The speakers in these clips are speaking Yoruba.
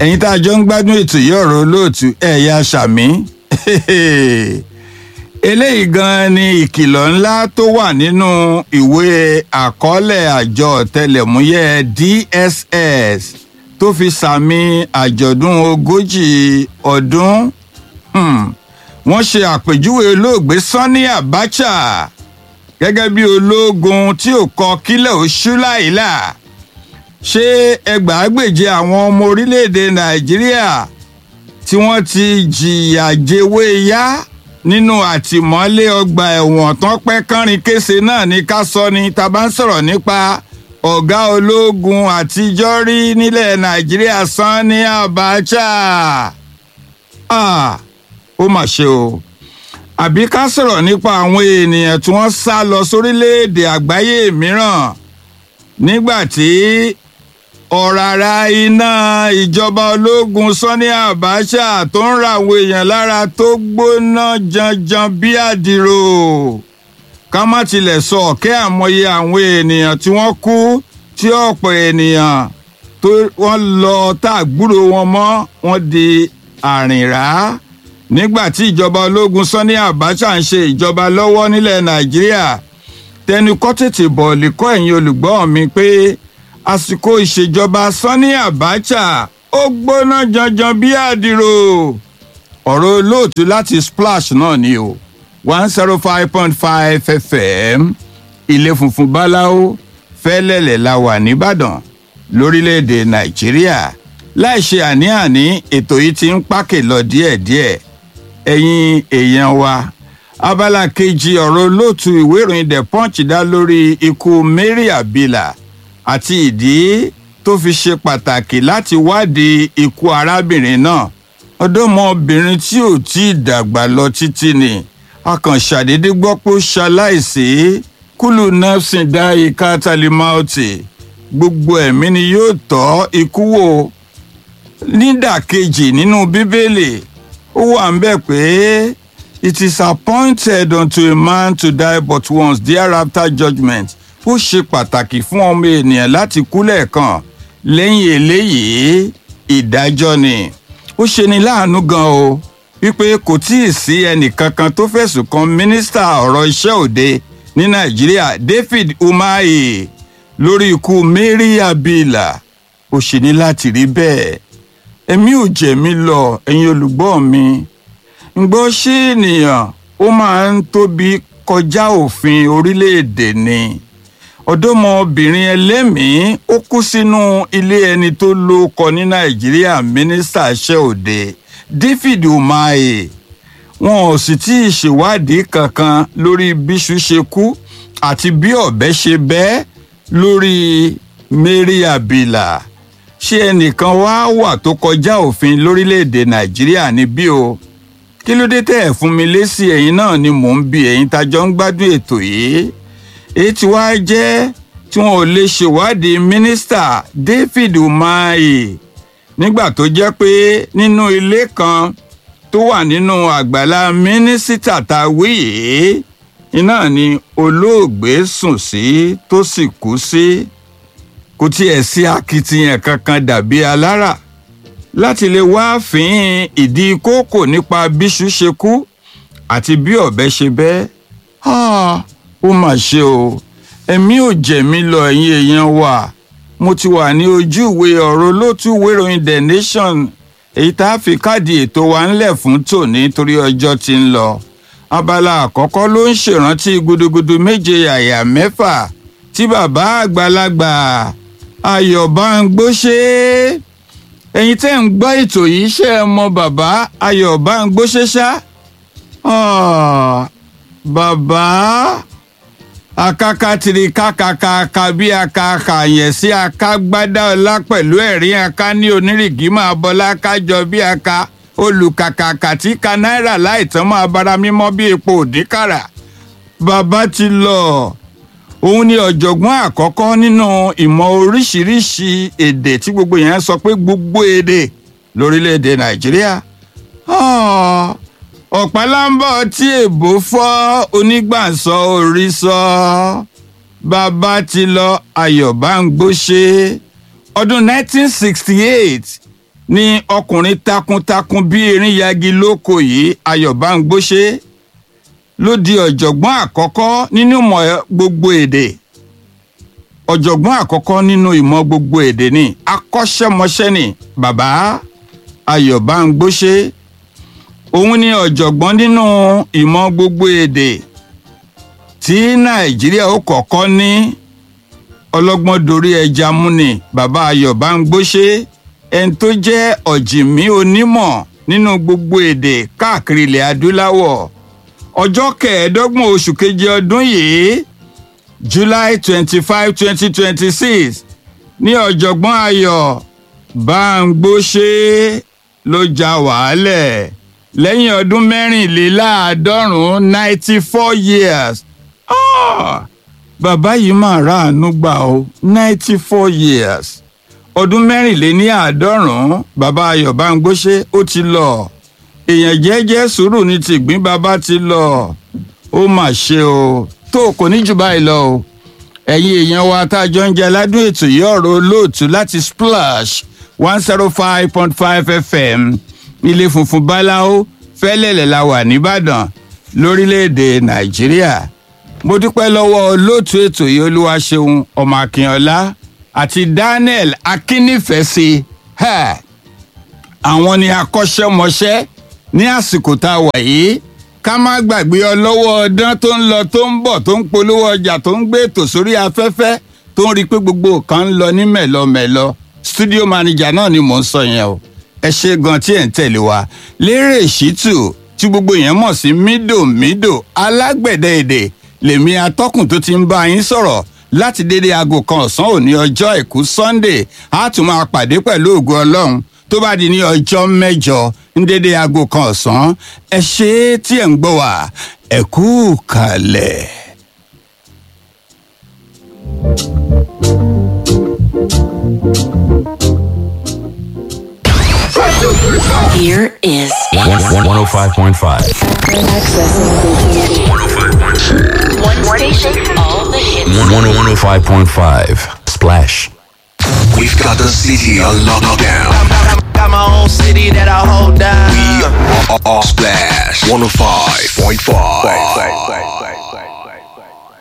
ẹ̀yin tá a jọ ń gbádùn ètò yìí ọ̀rọ̀ olóòtú ẹ̀yà sàmí eléyìí gan ni ìkìlọ̀ ńlá tó wà nínú ìwé àkọọ́lẹ̀ àjọ ọ̀tẹlẹ̀múyẹ́ DSS tó fi sàmì àjọ̀dún ogójì ọdún hmm. wọ́n ṣe àpèjúwe olóògbé Sani Abacha gẹ́gẹ́ bí ológun tí ò kọ kílẹ̀ oṣù láìlà ṣé ẹgbàágbèje àwọn ọmọ orílẹ̀-èdè Nàìjíríà tí wọ́n ti jìyà jẹwé yá nínú àtìmọ́lé ọgbà ẹ̀wọ̀n tán pẹ́ kánrin kése náà ní ká sọ ni tá bá ń sọ̀rọ̀ nípa ọ̀gá ológun àtijọ́ rí nílẹ̀ Nàìjíríà Sani Abacha ah ó mà ṣe o àbí ká sọ̀rọ̀ nípa àwọn ènìyàn tí wọ́n sá lọ sórílẹ̀-èdè àgbáyé mìíràn nígbà tí ọ̀ràrà iná ìjọba ológun Sani Abacha tó ń ra àwọn èèyàn lára tó gbóná janjan bí àdìrò ká má tilẹ̀ sọ ọ̀kẹ́ àmọye àwọn ènìyàn tí wọ́n kú tí ọ̀pọ̀ ènìyàn tó wọ́n lọ tá àgbúrò wọn mọ́ wọ́n di àrìnrá nígbà tí ìjọba ológun Sani Abacha ń ṣe ìjọba lọ́wọ́ nílẹ̀ Nàìjíríà tẹnu kọ́ tètè bọ̀ lè kọ́ ẹ̀yin olùgbọ́ mi pé àsìkò ìṣèjọba Sani Abacha ó gbóná janjan bí àdìrò ọ̀rọ̀ olóòtú láti splash náà ni o one zero five point five fm ilé funfun báláwo fẹ́lẹ́lẹ̀ la wà nìbàdàn lórílẹ̀‐èdè nàìjíríà láì ṣe àní-àní ètò yìí ti ń pákè lọ díẹ̀díẹ̀ ẹ̀yin èèyàn wa abala kejì ọ̀rọ̀ olóòtú ìwé ìròyìn the punch dá lórí ikú Mary Abila àti ìdí tó fi ṣe pàtàkì láti wádìí ikú arábìnrin náà ọ̀dọ́mọbìnrin tí ò tí ì dàgbà lọ títí ni a kàn ṣàdédé gbọ́ pé ó ṣaláìsí kúlù nafsin dá ika talimauti gbogbo ẹ̀mí ni yóò tọ́ ikú wò nídàkejì nínú bíbélì ó wà ń bẹ̀ pé it is appointed unto a man to die but once thereafter judgment ó ṣe pàtàkì fún ọmọ ènìyàn láti kú lẹ́ẹ̀kan lẹ́yìn eléyìí ìdájọ́ ni ó ṣe ni láàánú gan o wípé kò tí ì sí ẹnìkankan tó fẹ̀sùn kan mínísítà ọ̀rọ̀ iṣẹ́ òde ní nàìjíríà David Umahi lórí ikú Mary Abila ó ṣe ní láti rí bẹ́ẹ̀ ẹ̀mí ò jẹ̀mí lọ ẹ̀yin olùgbọ́ mi ń gbọ́ ṣé ènìyàn ó máa ń tóbi kọjá òfin orílẹ̀-èdè ni ọ̀dọ́mọbìnrin ẹlẹ́mìí ó kú sínú ilé ẹni tó lóko ní nàìjíríà mínísítà iṣẹ́ òde David Umahi wọn ò sì tí ì ṣèwádìí kankan lórí bíṣu ṣe kú àti bí ọ̀bẹ ṣe bẹ́ lórí Mary Abila ṣé ẹnìkan wá wà tó kọjá òfin lórílẹ̀‐èdè nàìjíríà níbí o kí ló dé tẹ́ ẹ̀ fún mi lésì ẹ̀yin náà ni mò ń bi ẹ̀yin tájọ́ ń gbádùn ètò yìí èyí tí wàá jẹ́ tí wọn ò lè ṣèwádìí mínísítà David Umahi nígbà tó jẹ́ pé nínú ilé kan tó wà nínú àgbàlá mínísítà tá a wí yìí iná ni olóògbé sùn sí tó sì kú sí kò tiẹ̀ sí akitiyan kankan dàbí alára láti lè wá fín ìdí kókò nípa bíṣu ṣe kú àti bí ọ̀bẹ ṣe bẹ́ ó mà ṣe o ẹ̀mí ò jẹ̀mí lọ ẹ̀yin èèyàn wa mo ti wà ní ojú ìwé ọ̀rọ̀ olóòtú ìwé ìròyìn the nation èyí tá a fi káàdì ètò wa ńlẹ̀ fún tòní torí ọjọ́ ti ń lọ abala àkọ́kọ́ ló ń ṣèrántí gudugudu méje yàyà mẹ́fà tí bàbá àgbàlagbà ayọ̀bángbóṣe ẹ̀yin tẹ́ ń gbọ́ ètò yìí ṣe é mọ bàbá ayọ̀bángbóṣe ṣá bàbá akakatiri kakakaka bí akaka yẹn sí akagbádá ọlá pẹ̀lú ẹ̀rín aka ní onírìgì máa bọlá kájọ bí aka olùkàkàkà tí ka náírà láìtàn máa bára mímọ́ bí epo òdìkàrà bàbá ti lọ òun ni ọ̀jọ̀gbọ́n àkọ́kọ́ nínú ìmọ̀ oríṣiríṣi èdè tí gbogbo yẹn sọ pé gbogbo èdè lórílẹ̀‐èdè nàìjíríà ọ̀pálámbọ̀ tí èbó fọ́ onígbàsọ orí sọ bàbá ti lọ ayọ̀bángbóṣe ọdún 1968 ni ọkùnrin takuntakun bí erin yagi lóko yìí ayọ̀bángbóṣe ló di ọ̀jọ̀gbọ́n àkọ́kọ́ nínú ìmọ̀ gbogbo èdè ọ̀jọ̀gbọ́n àkọ́kọ́ nínú ìmọ̀ gbogbo èdè ni akọ́ṣẹ́mọṣẹ́ ni bàbá ayọ̀bángbóṣe òun ni ọ̀jọ̀gbọ́n nínú ìmọ̀ gbogbo èdè tí nàìjíríà ó kọ́kọ́ ní ọlọ́gbọ́n dorí ẹja múni bàbá ayọ̀bángbóṣe ẹni tó jẹ́ ọ̀jìmí onímọ̀ nínú gbogbo èdè káàkiri ilẹ̀ adúláwọ̀ ọjọ́ kẹẹ̀ẹ́dọ́gbọ̀n oṣù keje ọdún yìí july twenty five twenty twenty six ní ọ̀jọ̀gbọ́n ayọ̀ báńgbóṣe ló ja wàhálẹ̀ lẹ́yìn ọdún mẹ́rìnléláàádọ́rùn-ún ninety four years Ah! bàbá yìí máa ráàánú gbà ó ninety four years ọdún mẹ́rìnléníàádọ́rùn-ún bàbá ayọ̀ báńgbóṣe ó ti lọ èèyàn jẹ́jẹ́ sùúrù ní tìgbín bàbá ti lọ ó mà ṣe o tó kò ní jù báyìí lọ o ẹ̀yin èèyàn wa tá a jọ ń jẹ aládùn ètò yìí ọ̀rọ̀ olóòtú láti splash one zero five point five fm ilé funfun báláwo fẹ́lẹ́lẹ̀ la wà nìbàdàn lórílẹ̀‐èdè nàìjíríà mo dúpẹ́ lọ́wọ́ olóòtú ètò yìí olúwaṣeun ọmọ akínọlá àti daniel akínnífẹ̀ẹ́sì àwọn ni akọ́ṣẹ́mọṣẹ́ ní àsìkò tá a wà yìí ká má gbàgbé ọlọ́wọ́ ọdán tó ń lọ tó ń bọ̀ tó ń polówó ọjà tó ń gbé ètò sórí afẹ́fẹ́ tó ń rí i pé gbogbo nǹkan ń lọ ní mẹ̀lọmẹ̀lọ studio manager náà ni mò ń sọ yẹn o ẹ ṣe gan tí ẹ̀ ń tẹ̀lé wa lérè ṣítù tí gbogbo yẹn mọ̀ sí mídòmídò alágbẹ̀dẹ èdè lèmi atọ́kùn tó ti ń bá yín sọ̀rọ̀ láti dédé aago kan ọ̀sán òní ọjọ́ àìkú sunday á tún máa pàdé pẹ̀lú ògo ọlọ́run tó bá di ní ọjọ́ mẹ́jọ ní dédé aago kan ọ̀sán ẹ ṣe é tí ẹ̀ ń gbọ́ wá ẹ kú kalẹ̀. Here is 105.5. one station, all the hits. 105.5. Splash. We've got the city on lockdown. Got my own city that I hold down. We are, are Splash 105.5.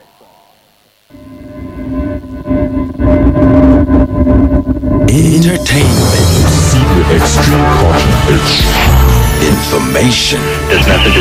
Entertainment. Information. There's nothing to